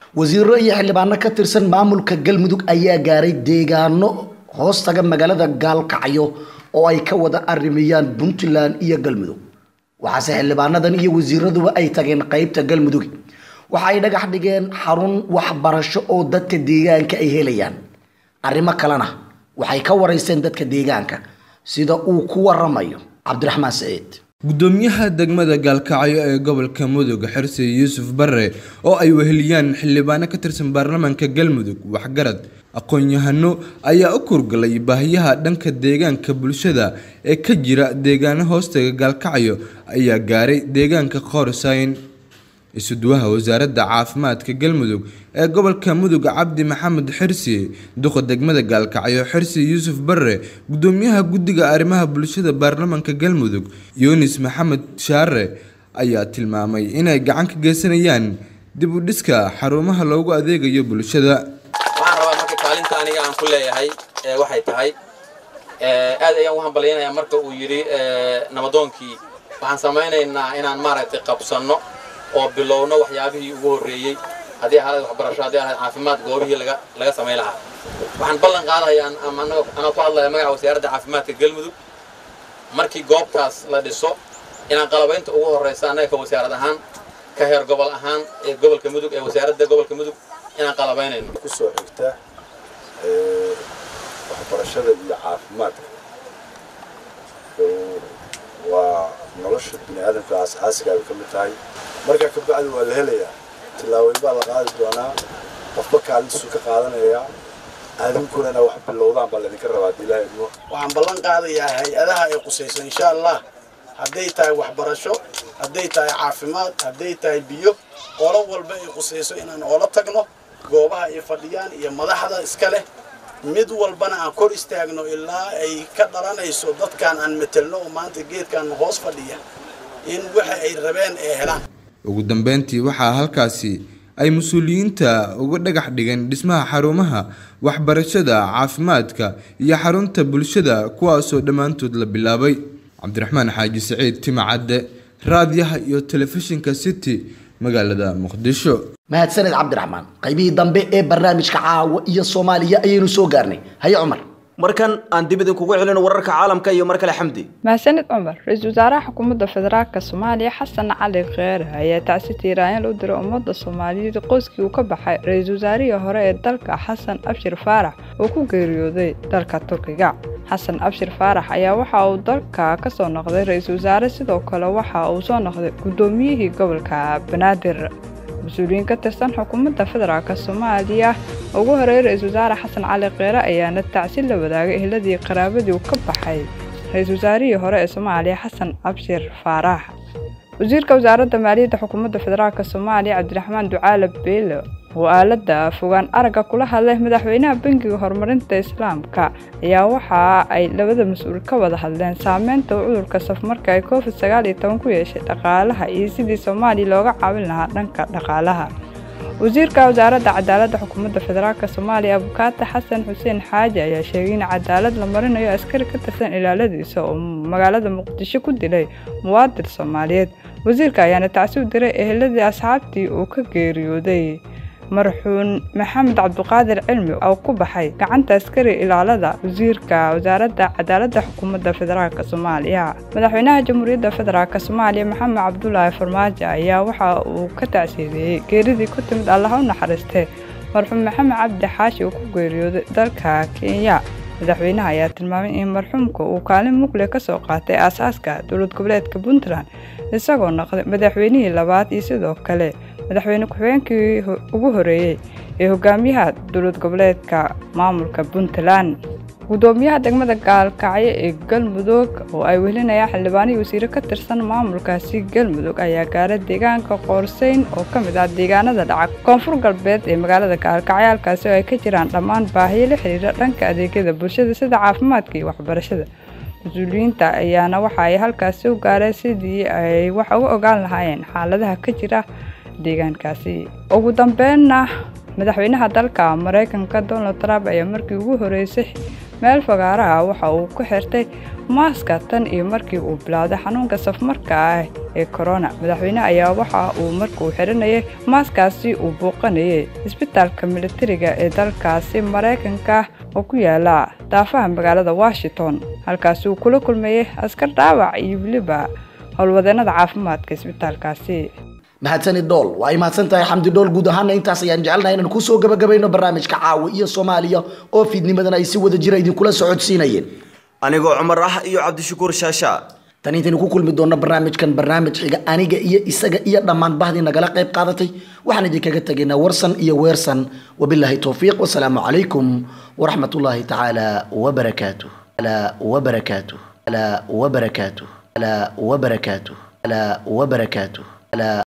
wasiiro iyo xildhibaano ka tirsan maamulka galmudug ayaa gaaray deegaano hoostaga magaalada gaalkacyo oo ay ka wada arrimayaan puntland iyo galmudug waxaase xildhibaanadan iyo wasiiraduba ay tageen qeybta galmudug waxa ay dhagax dhigeen xarun waxbarasho oo dadka deegaanka ay helayaan arrimo kalena waxay ka waraysteen dadka deegaanka sida uu ku waramayo cabdiraxmaan saciid gudoomiyaha degmada gaalkacyo ee gobolka mudug xirsi yuusuf barre oo ay weheliyaan xildhibaano ka tirsan baarlamaanka galmudug waxgarad aqoon-yahano ayaa u kurgalay baahiyaha dhanka deegaanka bulshada ee ka jira deegaano hoostaga gaalkacyo ayaa gaaray deegaanka qoorsayn isuduwaha wasaaradda caafimaadka galmudug ee gobolka mudug cabdi maxamed xirsi duqa degmada gaalkacyo xirsi yuusuf barre gudoomiyaha guddiga arrimaha bulshada baarlamaanka galmudug yunis maxamed shaare ayaa tilmaamay inay gacan ka geysanayaan dib u dhiska xarumaha loogu adeegayo bulshada waxaan rabaa marka kaalinta aniga aan ku leeyahay waxay tahay aad ayaan u hambalyanayaa marka uu yidhi nabadoonkii waxaan samaynaynaa inaan maaragtay qabsanno oo bilowno waxyaabihii ugu horreeyey haddii ahayd waxbarasho haddii ahayd caafimaad goobihii laga laga samayn lahaa waxaan ballan qaadayaa ama anaa ku hadlaya magaca wasaaradda caafimaadka galmudug markii goobtaas la dhiso inaan qalabaynta ugu horreysa annaga ka wasaarad ahaan ka heer gobol ahaan ee gobolka mudug ee wasaaradda gobolka mudug inaan qalabaynayno kusoo xigta waxbarashada iyo caafimaadka waa nolosha bini aadamka asaasiga ay ka mid tahay markaa ka bacdi waa la helayaa tillaabooyin baa la qaadi doonaa qofba kaalintiisu ka qaadanayaa aadinkuna inaa wax bilowdaan baa laydinka rabaa haddii ilaahay idmo waxaan ballan qaadayaa hay-adaha ay qusayso insha allah hadday tahay waxbarasho hadday tahay caafimaad hadday tahay biyo qolo walba ay qusayso inaan oola tagno goobaha ay fadhiyaan iyo madaxda iska leh mid walbana aan kor istaagno ilaa ay ka dhalanayso dadkaan aan metelno oo maanta geedkaan hoos fadhiya in waxa ay rabeen ay helaan ugu dambeyntii waxaa halkaasi ay mas-uuliyiinta uga dhagax dhigeen dhismaha xarumaha waxbarashada caafimaadka iyo xarunta bulshada kuwaasoo dhammaantood la bilaabay cabdiraxmaan xaaji saciid timacadde raadiyaha iyo telefishinka city magaalada muqdisho mahadsaned cabdiraxmaan qaybihii dambe ee barnaamijka caawa iyo soomaaliya ayaynu soo gaarnay haye cumar markan aan dib idinkugu celino wararka caalamka iyo mar kale xamdi mahadsanid cumar ra-iisul wasaaraha xukuumadda federaalka soomaaliya xasan cali kheere ayaa tacsi tiiraanyal u diray ummadda soomaaliyeed qoyskii uu ka baxay ra-iisul wasaarihii hore ee dalka xasan abshir faarax oo ku geeriyooday dalka turkiga xasan abshir faarax ayaa waxa uu dalka ka soo noqday ra-iisul wasaare sidoo kale waxa uu soo noqday guddoomiyihii gobolka banaadir mas-uuliyiin ka tirsan xukuumadda federaalk soomaaliya ugu horeeyay ra-iisul wasaare xasan cali kheere ayaana tacsi la wadaagay ehladii qaraabadii uu ka baxay ra-iisul wasaarihii hore ee soomaaliya xasan abshir faarax wasiirka wasaaradda maaliyadda xukuumadda federaalk soomaaliya cabdiraxmaan ducaale beelo oo aaladda fogaan aragga kula hadlay madaxweynaha bangiga horumarinta islaamka ayaa waxa ay labada mas-uul ka wada hadleen saameynta uu cudurka safmarka ay covid sagaal iyo toban ku yeeshay dhaqaalaha iyo sidii soomaaliya looga caawin lahaa dhanka dhaqaalaha wasiirka wasaaradda cadaaladda xukuumadda federaalk soomaaliya abukaata xasan xuseen xaaji ayaa sheegay in cadaalad la marinayo askari ka tirsan ilaaladiisa oo magaalada muqdisho ku dilay muwaadin soomaaliyeed wasiirka ayaana tacsi u diray eheladii asxaabtii uu ka geeriyooday marxuun maxamed cabduqaadir cilmi oo ku baxay gacanta askari ilaalada wasiirka wasaaradda cadaaladda xukuumadda federaalk soomaaliya madaxweynaha jamhuuriyadda federaalk soomaaliya maxamed cabdulaahi farmaajo ayaa waxa uu ka tacsiideeyey geeridii ku timid allaha u naxariistee marxuum maxamed cabdi xaashi uu ku geeriyooday dalka kenya madaxweynaha ayaa tilmaamay in marxuumka uu kaalin mugle ka soo qaatay aasaaska dowlad goboleedka puntland isagoo noqday madaxweynihii labaad iyo sidoo kale madaxweyne ku-xigeenkii ugu horeeyey ee hogaamiyaha dowlad goboleedka maamulka puntland gudoomiyaha degmada gaalkacyo ee galmudug oo ay welinayaan xildhibaanihii wasiire ka tirsan maamulkaasi galmudug ayaa gaaray deegaanka qoorseyn oo ka mid ah deegaanada dhaca koonfur galbeed ee magaalada gaalkacyo halkaasi oo ay ka jiraan dhammaan baahiyo la xiriira dhanka adeegyada bulshada sida caafimaadka iyo waxbarashada mas-uuliyiinta ayaana waxa ay halkaasi u gaareen sidii ay wax uga ogaan lahaayeen xaaladaha ka jira deegaankaasi ugu dambeynna madaxweynaha dalka maraykanka donald trump ayaa markii ugu horeysay meel fagaara ah waxa uu ku xirtay maaska tan iyo markii uu bilowday xanuunka safmarka ah ee korona madaxweyne ayaa waxa uu markuu xiranayay maaskaasi uu buuqanayay isbitaalka militariga ee dalkaasi maraykanka oo ku yaala daafaha magaalada washington halkaasi uu kula kulmayay askar dhaawac iyo weliba howlwadeenada caafimaadka isbitaalkaasi mahadsani dhool waa ay mahadsan tahay xamdi dhool guud ahaana intaas ayaan jecelnahay inaan kusoo gabagabayno barnaamijka caawa iyo soomaaliya oo fiidnimadan ay si wada jira idinkula socodsiinayeen anigoo cumar ah iyo cabdishakuur shaasha tan intaynu ku kulmi doonno barnaamijkan barnaamij xiga aniga iyo isaga iyo dhammaan bahdii nagala qayb qaadatay waxaan idinkaga tegaynaa warsan iyo weersan wabilaahi towfiiq wasalaamu calaykum waraxmatullaahi tacaala wabarakaatu wabarakaatu wabarakaatu wabarakaatu wabarakaatu